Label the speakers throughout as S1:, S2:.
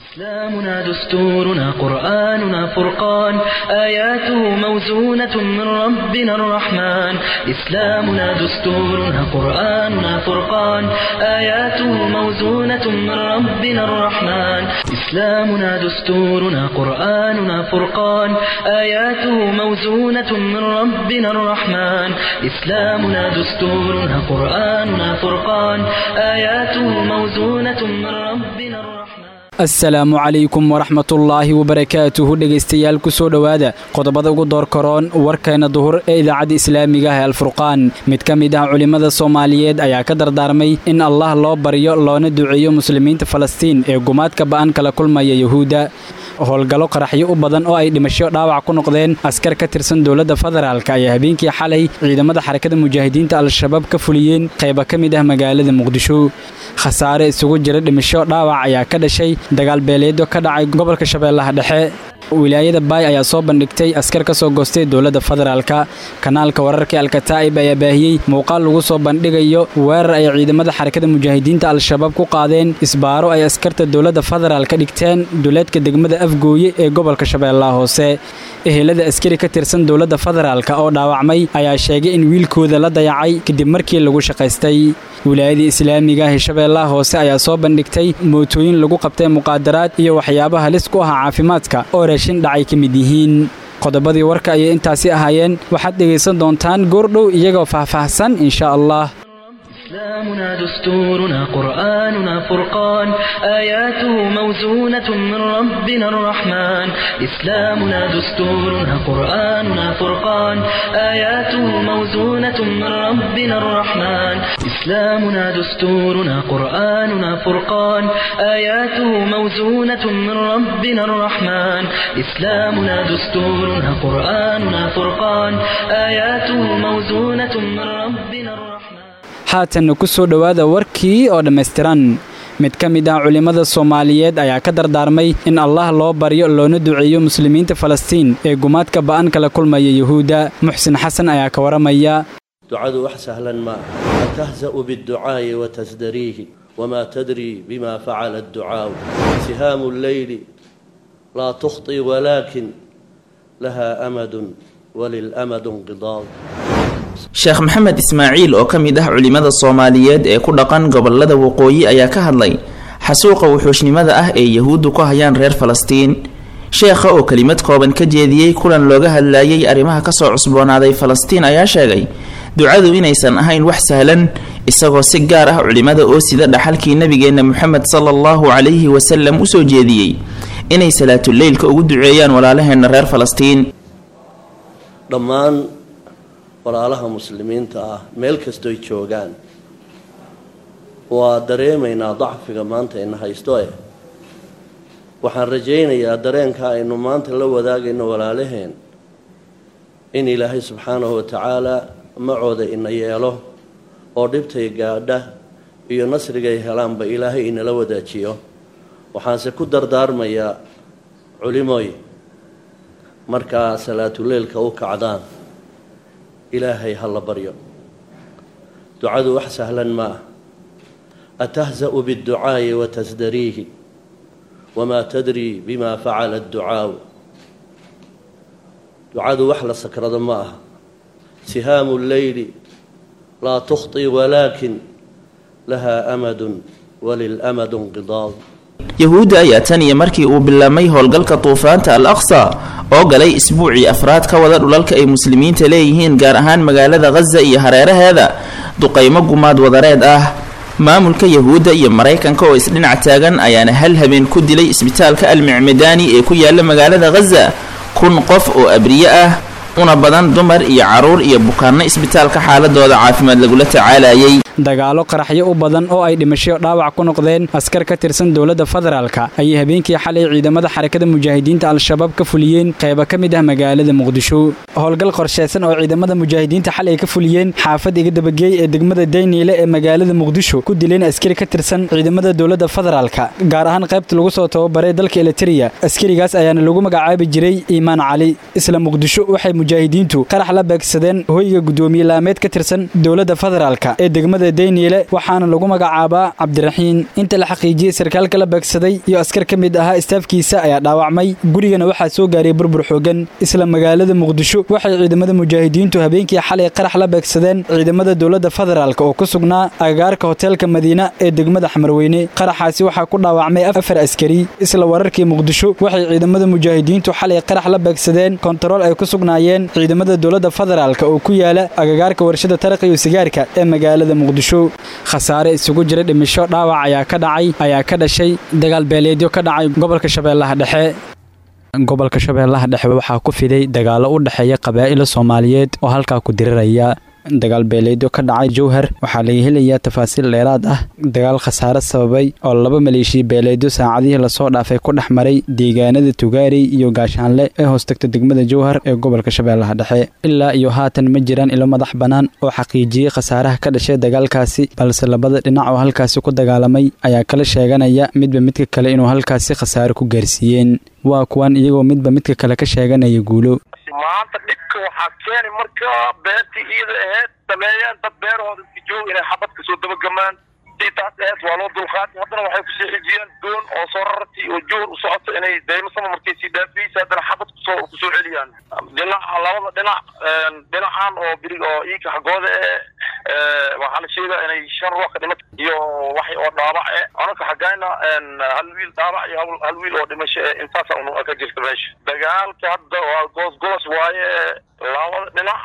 S1: إسلامنا دستورنا قرآننا فرقان آياته موزونة من ربنا الرحمن إسلامنا دستورنا قرآننا فرقان آياته موزونة من ربنا الرحمن إسلامنا دستورنا قرآننا فرقان آياته موزونة من ربنا الرحمن إسلامنا دستورنا قرآننا فرقان آياته موزونة من ربنا الرحمن
S2: asalaamu calaykum waraxmatullaahi wabarakaatuhu dhegaystayaal ku soo dhowaada qodobada ugu door karoon warkeena duhur ee idaacadda islaamiga ah ee alfurqaan mid ka mid ah culimmada soomaaliyeed ayaa ka dardaarmay in allah loo baryo loona duceeyo muslimiinta falastiin ee gumaadka ba'an kala kulmaya yuhuudda howlgallo qaraxyo u badan oo ay dhimasho dhaawac ku noqdeen askar ka tirsan dowladda federaalk ayaa habeenkii xalay ciidamada xarakada mujaahidiinta al-shabaab ka fuliyeen qayba ka mid ah magaalada muqdisho khasaare isugu jira dhimasho dhaawac ayaa ka dhashay dagaal beeleedyo ka dhacay gobolka shabeellaha dhexe wilaayada baay ayaa soo bandhigtay askar ka soo goostay dowladda federaalka kanaalka wararka alkataa'ib ayaa baahiyey muuqaal lagu soo bandhigayo weerar ay ciidamada xarakada mujaahidiinta al-shabaab ku qaadeen isbaaro ay askarta dowladda federaalka dhigteen duleedka degmada afgooye ee gobolka shabeellaha hoose ehelada askari ka tirsan dowladda federaalka oo dhaawacmay ayaa sheegay in wiilkooda la dayacay kadib markii lagu shaqaystay wilaayadii islaamiga ah ee shabeellaha hoose ayaa soo bandhigtay mootooyin lagu qabtay muqaadaraad iyo waxyaaba halis ku ah caafimaadka oo raashin dhacay ka mid yihiin qodobadii warka ayay intaasi ahaayeen waxaad dhegaysan doontaan goordhow iyagoo faahfaahsan insha allah
S1: إسلامنا دستورنا قرآننا فرقان آياته موزونة من ربنا الرحمن إسلامنا دستورنا قرآننا فرقان آياته موزونة من ربنا الرحمن إسلامنا دستورنا قرآننا فرقان آياته موزونة من ربنا الرحمن إسلامنا دستورنا قرآننا فرقان آياته موزونة من ربنا الرحمن
S2: haatanna ku soo dhowaada warkii oo dhammaystiran mid ka mid ah culimmada soomaaliyeed ayaa ka dardaarmay in allah loo baryo loona duceeyo muslimiinta falastiin ee gumaadka ba'an kala kulmaya yuhuudda muxsin xasan ayaa ka waramaya
S3: ducadu wax sahlan ma aha atahza'u biاdducaa'i watasdariihi wamaa tadrii bima facala adducaa'u sihaamu lleyli laa tukhطi walaakin laha amadun walilamadu inqidaad
S4: sheekh maxamed ismaaciil oo ka mid ah culimmada soomaaliyeed ee ku dhaqan gobolada waqooyi ayaa ka hadlay xasuuqa wuxuushnimada ah ee yahuuddu ku hayaan reer falastiin sheekha oo kelimad kooban ka jeediyey kulan looga hadlayay arrimaha kasoo cusboonaaday falastiin ayaa sheegay ducadu inaysan ahayn wax sahlan isagoo si gaar ah culimmada oo sida dhaxalkii nebigeenna moxamed sala allahu calayhi wasalam usoo jeediyey inay salaatuleylka ugu duceeyaan walaalaheenna reer falastiin
S3: dhammaan walaalaha muslimiinta ah meel kastoy joogaan waa dareemaynaa dacfiga maanta ina haysto eh waxaan rajaynayaa dareenka aynu maanta la wadaagayno walaalaheen in ilaahay subxaanahu wa tacaala macooda ina yeelo oo dhibtay gaadha iyo nasrigay helaanba ilaahay inala wadaajiyo waxaanse ku dardaarmayaa culimooy markaa salaatuleylka u kacdaan ilaahay ha la baryo ducadu wax sahlan ma ah atahza'u biاdducaa'i watasdariihi wamaa tadrii bima facala adducaa'u ducadu wax la sakrado ma aha sihaamu lleyli laa tukhطi walaakin laha amadun walilamadu inqidaad
S4: yahuudda ayaa tan iyo markii uu bilaabmay howlgalka duufaanta al aqsa oo galay isbuucii afraad ka wada dhulalka ay muslimiinta leeyihiin gaar ahaan magaalada khaza iyo hareeraheeda duqaymo gumaad wadareed ah maamulka yahuudda iyo maraykanka oo isdhinac taagan ayaana hal habeen ku dilay isbitaalka almicmadaani ee ku yaala magaalada khaza kun qof oo abriye ah una badan dumar iyo caruur iyo bukaanno isbitaalka xaaladooda caafimaad lagula tacaalayay
S2: dagaalo qaraxyo u badan oo ay dhimasho dhaawac ku noqdeen askar ka tirsan dowladda federaalka ayay habeenkii xalay ciidamada xarakada mujaahidiinta al-shabaab ka fuliyeen qayba ka mid ah magaalada muqdisho howlgal qorshaysan oo ciidamada mujaahidiinta xalay ka fuliyeen xaafad iga dabageey ee degmada dayniile ee magaalada muqdisho ku dileen askari ka tirsan ciidamada dowladda federaalka gaar ahaan qaybta lagu soo tababaray dalka eliteria askarigaas ayaana lagu magacaabi jiray iimaan cali isla muqdisho waxay mujaahidiintu qarax la beegsadeen hoyga guddoomiye laameed ka tirsan dowladda federaalka ee degmada dayniile waxaana lagu magacaabaa cabdiraxiin inta la xaqiijiyey sarkaalka la beegsaday iyo askar ka mid ahaa istaafkiisa ayaa dhaawacmay gurigana waxaa soo gaaray burbur xoogan isla magaalada muqdisho waxay ciidamada mujaahidiintu habeenkii xalay qarax la beegsadeen ciidamada dowladda federaalk oo ku sugnaa agagaarka hoteelka madiina ee degmada xamarweyne qaraxaasi waxaa ku dhaawacmay afar askari isla wararkii muqdisho waxay ciidamada mujaahidiintu xalay qarax la beegsadeen kontarool ay ku sugnaayeen ciidamada dowladda federaalk oo ku yaala agagaarka warshada taraq iyo sigaarka ee magaalada muqdisho khasaare isugu jira dhimisho dhaawac ayaa ka dhacay ayaa ka dhashay dagaal beeleedyo ka dhacay gobolka shabeellaha dhexe gobolka shabeellaha dhexe waxaa ku fiday dagaalo u dhexeeya qabaa'ila soomaaliyeed oo halkaa ku diriraya dagaal beeleedyo ka dhacay jowhar waxaa laga helayaa tafaasiil dheeraad ah dagaal khasaare sababay oo laba maleeshiya beeleedyo saacadihii lasoo dhaafay ku dhex maray deegaanada tugaarey iyo gaashaanle ee hoostagta degmada jowhar ee gobolka shabeellaha dhexe ilaa iyo haatan ma jiraan ilo madax bannaan oo xaqiijiyey khasaaraha ka dhashay dagaalkaasi balse labada dhinac oo halkaasi ku dagaalamay ayaa kala sheeganaya midba midka kale inuu halkaasi khasaare ku gaarsiiyeen waa kuwan iyagoo midba midka kale ka sheeganaya guulo
S5: maanta dhibka waxaa keeni marka beertii iyada aheyd sameeyeen dad beerahooda iska joog inay xabad kasoo dabagamaan sii taas aheyd waa loo dulqaatay haddana waxay kusii xijiyeen doon oo soo rarartay oo jowhar u socoto inay daymasama markay sii dhaafiyeysa haddana xabad kusoo kusoo celiyaan dhinaca labada dhinac dhinacan oo birig oo iika xaggooda ee waxaa la sheegaa inay shan ruux ka dhimat iyo wax oo dhaabac e anaka xaggayna hal wiil dhaabac iyo hal wiil oo dhimasho e intaasa un ka jirta meesha dagaalka hadda waa goos goos waaye labada dhinac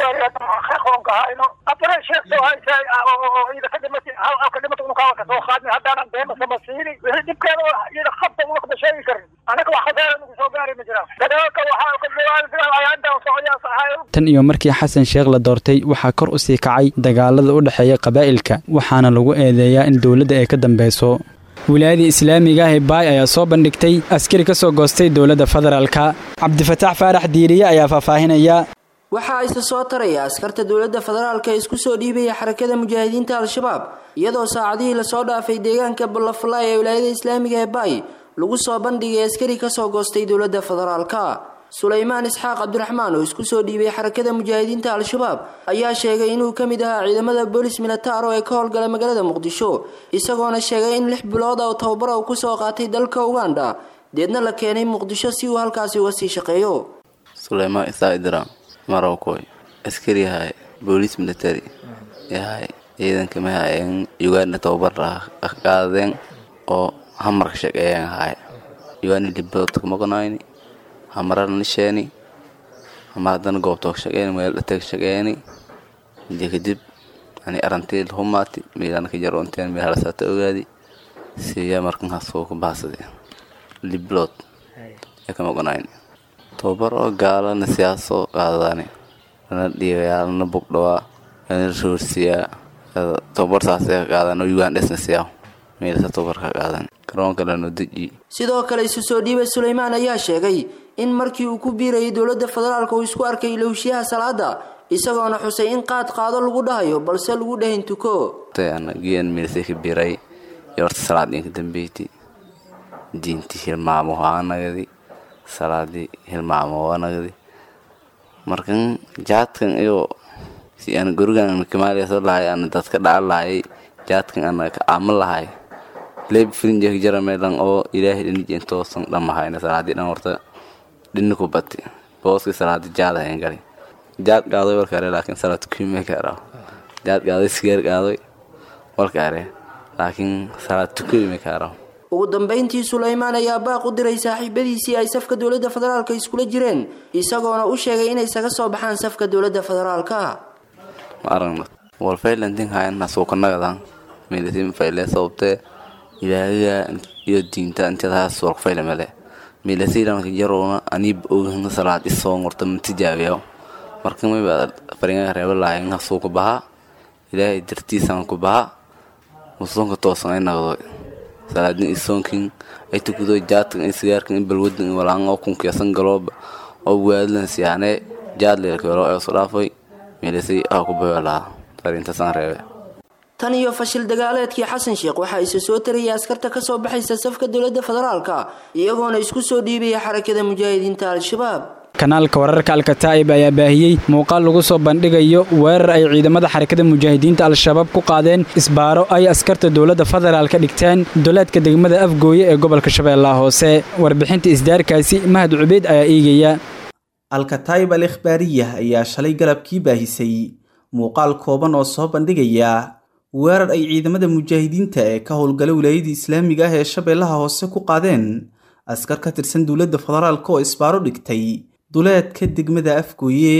S6: qoonka hayno afare sheegto haysa oo ida ka dhimatay halka dhimata unu kaala kasoo qaadnay haddaanan deema sama siini wixii dhibkeeda iyada qabta una kama sheegi karin anaga wax khasaara nagu soo gaari ma jiraan dagaalka waxaa ka bilaabay ayaa intaan socoyaas ahayo
S2: tan iyo markii xasan sheekh la doortay waxaa kor u sii kacay dagaalada u dhexeeya qabaa'ilka waxaana lagu eedeeyaa in dowladda ay ka dambeyso wilaayada islaamiga ah ee baay ayaa soo bandhigtay askari ka soo goostay dowladda federaalka cabdifataax faarax diiriye ayaa faahfaahinaya
S7: waxa ayse soo taraya askarta dowladda federaalka ee isku soo dhiibaya xarakada mujaahidiinta al-shabaab iyadoo saacadihii lasoo dhaafay deegaanka ballafalaay ee wilaayada islaamiga ee baay lagu soo bandhigay askari kasoo goostay dowladda federaalka sulaymaan isxaaq cabdiraxmaan oo isku soo dhiibay xarakada mujaahidiinta al-shabaab ayaa sheegay inuu ka mid ahaa ciidamada boolis militaro ee ka howlgala magaalada muqdisho isagoona sheegay in lix bilood oo tababara uu kusoo qaatay dalka uganda deedna la keenay muqdisho si uu halkaasi uga sii shaqeeyo
S8: sulaymaan isaa idram marowkoy askari yahay booliis military yahay ciidanka mahaayeen uganda tababar qaadeen oo hamarka shaqeeyeen ahay uganda liboodka maqnayni hamarana nisheeni ama haddana goobtoog shaqeeni meel dhatag shaqeeni intii kadib yani arantii humaati meelana ka jaroonteen meel halasata ogaadi siya markan hasoo ku bahasadeen liblood ee ka maqnayni tababar oo gaalana siyaaso qaadadaani lana dhiigayaa lana bugdhawaa lana roorsiyaa tababar saasee ka qaadan oo ugandhesna siyaa meelasa tababarka qaadan garoonka lano deji
S7: sidoo kale isu soo dhiibay sulaymaan ayaa sheegay in markii uu ku biirayay dowladda federaalka uu isku arkay ilowshiyaha salaada isagoona xusay in qaad qaado lagu dhahayo balse lagu dhahin tuko
S8: giyan meelsay ka biiray iyo horta salaad inka dambeyti diinti hilmaamo haanagadi salaadii hilmaamo waanagadi markan jaadkan iyo si aan gurigan kamaaliya soo lahay aan dadka dhaca lahayay jaadkan ana ka aaman lahay leeb filinjek jara meelan oo ilaahay dhinijeen toosan dhamahayna salaadii dhan horta dhinni ku bati booski salaadi jaad ahayn gali jaad qaadoy warkaare laakiin salaad tukume kaara jaad qaadoy sigaar qaadoy warkaare laakiin salaad tukume kaara
S7: ugu dambeyntii sulaymaan ayaa baaq u diray saaxiibadiisii ay safka dowladda federaalka iskula jireen isagoona u sheegay inay isaga soo baxaan safka dowladda federaalka
S8: ma aragna walfaylantin hayan hasuukanagadan meelisin fayle sababtee ilaahiga iyo diinta intadaas warfayle male meelasiilanka jarowna aniib ogahna salaad isoo ngorta matijaabiyo marka mayba faringaga reeba lahayn hasuuka baha ilaahay dartiisan ku baha musoonka toosan ay naqdo salaadin isoonkin ay tukudo jaadkan ay sigaarkan in balwadan in walaan oo kunkiyasan galooba oo waadlan siyaane jaad leelkeelo ee soo dhaafay meelisay ah ku bayo lahaa farintasaan reebe
S7: tan iyo fashil dagaaleedkii xasan sheekh waxaa isa soo tarayay askarta ka soo baxaysa safka dowladda federaalka iyagoona isku soo dhiibaya xarakada mujaahidiinta al-shabaab
S2: kanaalka wararka alkataa'ib ayaa baahiyey muuqaal lagu soo bandhigayo weerar ay ciidamada xarakada mujaahidiinta al-shabaab ku qaadeen isbaaro ay askarta dowladda federaalka dhigteen duleedka degmada afgooye ee gobolka shabeellaha hoose warbixinta isdaarkaasi mahad cubeyd ayaa eegaya
S9: alkataa'ib al ikhbaariyah ayaa shalay galabkii baahisay muuqaal kooban oo soo bandhigaya weerar ay ciidamada mujaahidiinta ee ka howlgala wilaayada islaamiga ah ee shabeellaha hoose ku qaadeen askar ka tirsan dowladda federaalka oo isbaaro dhigtay duleedka degmada afgooye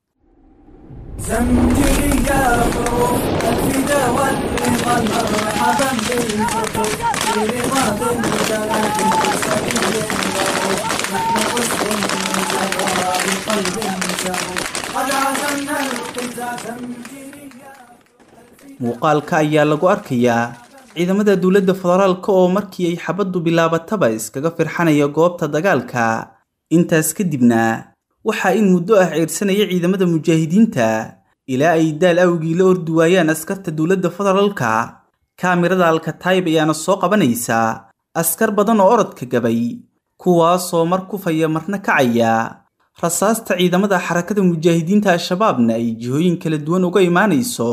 S9: muuqaalka ayaa lagu arkayaa ciidamada dowladda federaalka oo markii ay xabaddu bilaabataba iskaga firxanaya goobta dagaalka intaas kadibna waxaa in muddo ah ceersanaya ciidamada mujaahidiinta ilaa ay daal awgii la ordi waayaan askarta dowladda federaalka kaamirada alkataayib ayaana soo qabanaysa askar badan oo orodka gabay kuwaasoo mar kufaya marna kacaya rasaasta ciidamada xarakada mujaahidiinta al-shabaabna ay jihooyin kala duwan uga imaanayso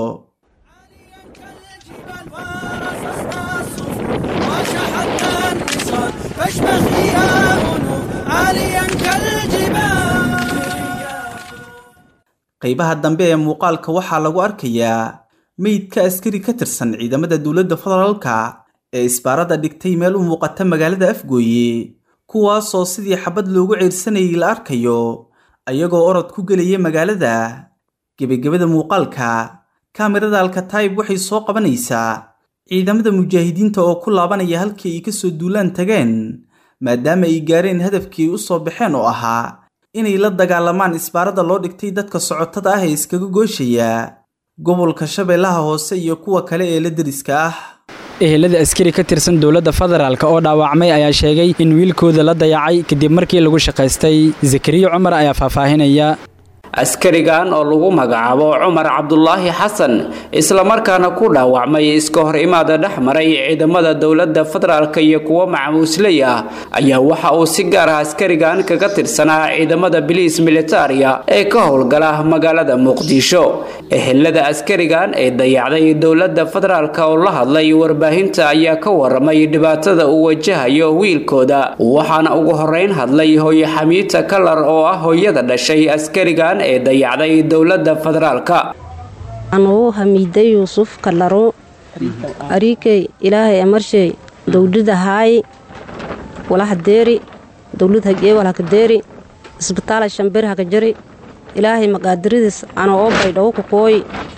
S9: qaybaha dambe ee muuqaalka waxaa lagu arkayaa meydka askari ka tirsan ciidamada dowladda federaalka ee isbaarada dhigtay meel u muuqata magaalada afgooye kuwaasoo sidii xabad loogu ceyrsanayay la arkayo ayagoo orod ku gelaya magaalada gebagabada muuqaalka kaamirada alkataayib waxay soo qabanaysaa ciidamada mujaahidiinta oo ku laabanaya halkii ay kasoo duulaan tageen maadaama ay gaareen hadafkii ay u soo baxeen oo ahaa inay la dagaalamaan isbaarada loo dhigtay dadka socotada ah ee iskaga gooshaya gobolka shabeellaha hoose iyo kuwa kale ee la deriska ah
S2: ehelada askari ka tirsan dowladda federaalk oo dhaawacmay ayaa sheegay in wiilkooda la dayacay kadib markii lagu shaqaystay zakariya cumar ayaa faahfaahinaya
S10: askarigan oo lagu magacaabo cumar cabdulaahi xasan islamarkaana ku dhaawacmay iska hor imaada dhex maray ciidamada dowladda federaalk iyo kuwo macamuusley ah ayaa waxa uu si gaar ah askarigan kaga tirsanaa ciidamada biliis militaria ee ka howlgala magaalada muqdisho ehelada askarigan ee dayacday dowladda federaalk oo la hadlay warbaahinta ayaa ka waramay dhibaatada uu wajahayo wiilkooda waxaana ugu horeyn hadlay hooye xamiita kalar oo ah hooyada dhashay askarigan ee dayacday dowladda federaalka
S11: anugu hamiiday yuusuf kalaro ariikey ilaahay amarshay dowlada haayi walahadeeri dowlad hagee walhakadeeri isbitaala shambir hakajari ilaahay maqaadiridiis ana oo baydhawo ku kooyi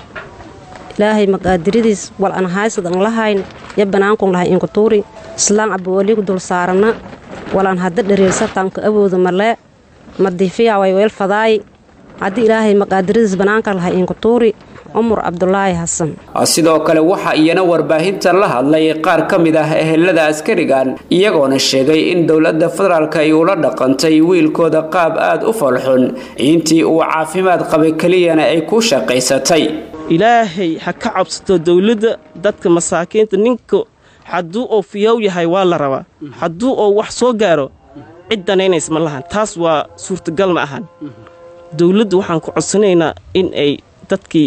S11: ilaahay maqaadiridiis wal an haysad an lahayn ya banaankun lahay inkutuuri islaan cabawaliku dul saarana walan hadda dhareersatanka awooda malee madiifiya way weel fadaay haddii ilaahay maqaadiridiis banaanka lahay inkutuuri cumar cabdulaahi xasan
S10: sidoo kale waxaa iyana warbaahinta la hadlay qaar ka mid ah ehelada askarigan iyagoona sheegay in dowladda federaalk ay ula dhaqantay wiilkooda qaab aada u falxun intii uu caafimaad qabay keliyana ay ku shaqaysatay
S12: ilaahay ha ka cabsato dowladda dadka masaakiinta ninka hadduu oo fiyow yahay waa la rabaa hadduu oo wax soo gaaro cid danaynays ma lahan taas waa suurtagal ma ahan dowladdu waxaan ku codsanaynaa in ay dadkii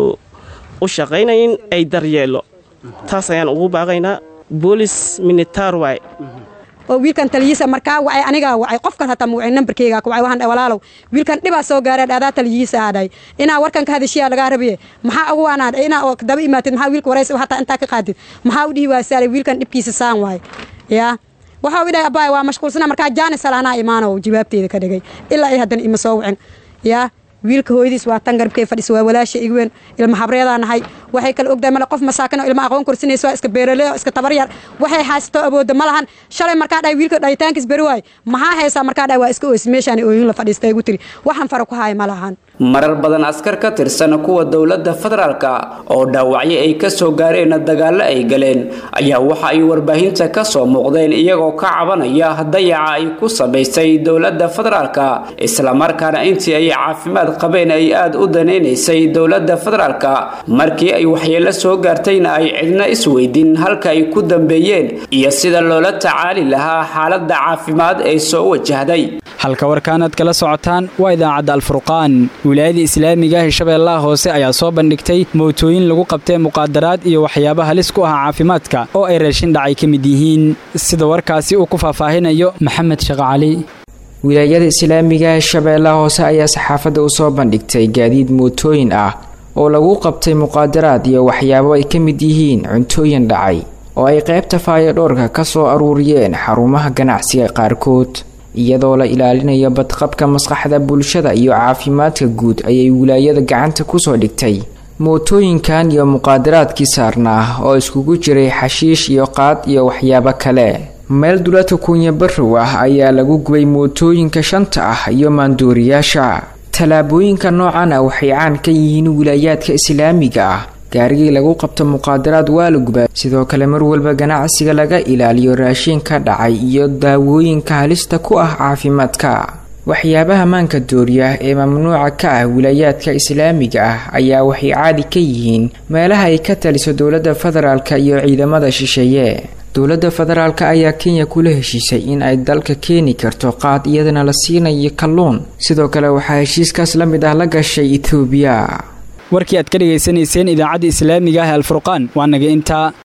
S12: u shaqaynayin ay daryeelo taas ayaan ugu baaqaynaa boolis militaar waay
S13: oo wiilkan taliyiisa markaa wacay anigaa wacay qofkan hataa muwacay nambarkeygaa ku wacay waxaan dhahay walaalow wiilkan dhibaa soo gaareen adaa taliyiisa aadhay inaa warkan ka hadashiyaa lagaa rabiye maxaa ugu waanaan inaa oo daba imaatid maxaa wiilka waraysa hataa intaa ka qaadid maxaa u dhihi waasaalay wiilkan dhibkiisa saan waay yaa waxaa u dhahay abbaay waa mashquulsana markaa jaani salaanaa imaano jawaabteeda ka dhigay ilaa ay haddana ima soo wicin yaa wiilka hooyadiis waa tan garabkay fadhisa waa walaasha igweyn ilma habreedaa nahay waxay kala ogdahay male qof masaakin oo ilma aqoon korsinaysa waa iska beerale oo iska tabaryar waxay haysato awoodda ma lahan shalay markaa dhahay wiilka dhahitaankiis beri waay maxaa haysaa markaa dhahay waa iska oysi meeshaan ooyin la fadhiista igu tiri waxaan fara ku haaya ma lahan
S10: marar badan askar ka tirsan kuwa dowladda federaalka oo dhaawacyo ay ka soo gaareen dagaallo ay galeen ayaa waxa ay warbaahinta ka soo muuqdeen iyagoo ka cabanaya dayaca ay ku samaysay dowladda federaalka islamarkaana intii ay caafimaad qabeen ay aada u danaynaysay dowladda federaalka markii ay waxyeelo soo gaartayna ay cidna isweydin halka ay ku dambeeyeen iyo sida loola tacaali lahaa xaaladda caafimaad ee soo wajahday
S2: halka warkaanaad kala socotaan waa idaacadda alfurqaan wilaayada islaamiga ah shabeellaha hoose ayaa soo bandhigtay mootooyin lagu qabtay muqaadaraad iyo waxyaabo halis ku ah caafimaadka oo ay raashin dhacay ka mid yihiin sida warkaasi uu ku faahfaahinayo maxamed sheekh cali
S14: wilaayada islaamiga ee shabeellaha hoose ayaa saxaafadda u soo bandhigtay gaadiid mootooyin ah oo lagu qabtay muqaadaraad iyo waxyaabo ay ka mid yihiin cuntooyin dhacay oo ay qaybta faayodhoorka ka soo aruuriyeen xarumaha ganacsiga qaarkood iyadoo la ilaalinayo badqabka maskaxda bulshada iyo caafimaadka guud ayay wilaayada gacanta kusoo dhigtay mootooyinkan iyo muqaadaraadkii saarnaa oo iskugu jiray xashiish iyo qaad iyo waxyaabo kale meel duleedka kuunya barrow ah ayaa lagu gubay mootooyinka shanta ah iyo maandooriyaasha tallaabooyinka noocan ah waxay caan ka yihiin wilaayaadka islaamiga ah gaarigii lagu qabto muqaadaraad waa la gubaa sidoo kale mar walba ganacsiga laga ilaaliyo raashinka dhacay iyo daawooyinka halista ku ah caafimaadka waxyaabaha maanka dooriya ee mamnuuca ka ah wilaayaadka islaamiga ah ayaa waxay caadi ka yihiin meelaha ay ka taliso dowladda federaalka iyo ciidamada shisheeye dowladda federaalka ayaa kenya kula heshiisay in ay dalka keeni karto qaad iyadana la siinayo kalluun sidoo kale waxaa heshiiskaas la mid ah la gashay etoobiya
S2: warkii aad ka dhegaysanayseen idaacadda islaamiga ah alfurqaan waa naga intaa